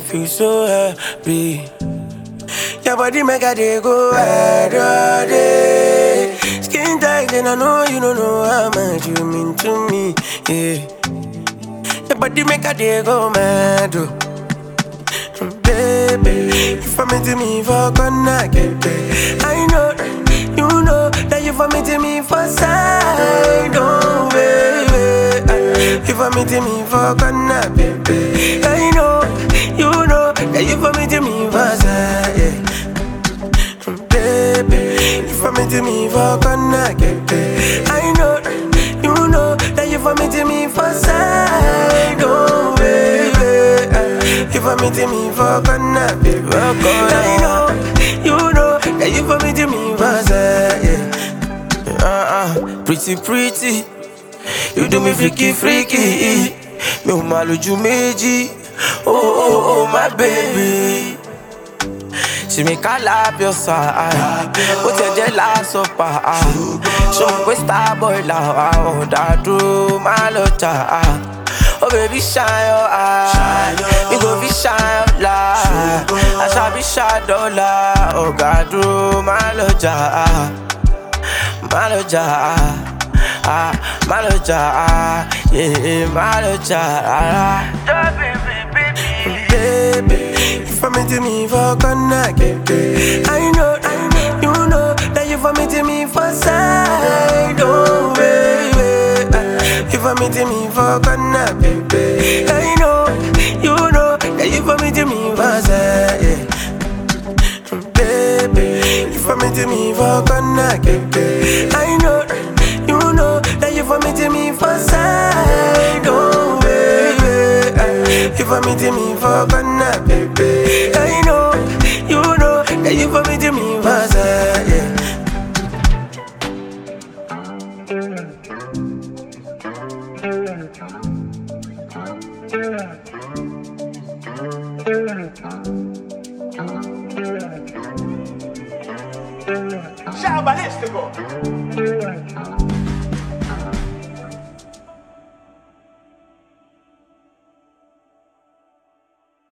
feel so happy. Your body make a day go ahead all day. Skin tight and I know you don't know how much you mean to me. Yeah. Your body make a day go mad. Oh. Baby, you for me to me for connect. I know, you know that you for me to me for side. Oh, baby, you for me to me for connect. Baby, I know, you know that you for me to me for side. Yeah. Baby, you for me to me for connect. I know, you know that you for me to me for side. Oh, baby. You for me to me for connect, baby. I know, you know that you for me to me for side. Yeah. Uh-uh, pretty, pretty. You do me freaky, freaky. Mi ò máa lójú méjì. Oh, oh, oh, my baby. She make I lap your side. Ó tiẹ̀ jẹ́ lásán pa. Ṣé mo pé star boy là wà? Ọ̀dà dúró má lọ jà. Oh baby shine your eye. We go be shine your light. I shall be shine dollar. Ọ̀gá dúró má lọ jà. Má lọ jà. Ah, má lọ jà. Yeah, má lọ jà rárá. Baby, you for me to me for connect. I know, I know, you know that you for me to me for side. Oh, baby, you for me to me for connect. Baby, I know, you know that you for me to me for side. Yeah. Baby, you for me to me for connect. I know, you know that you for me to me for side. Oh, baby, you for me to me for connect. Baby, I know, you know that you for me to me for side. Yeah. Ciao balístico.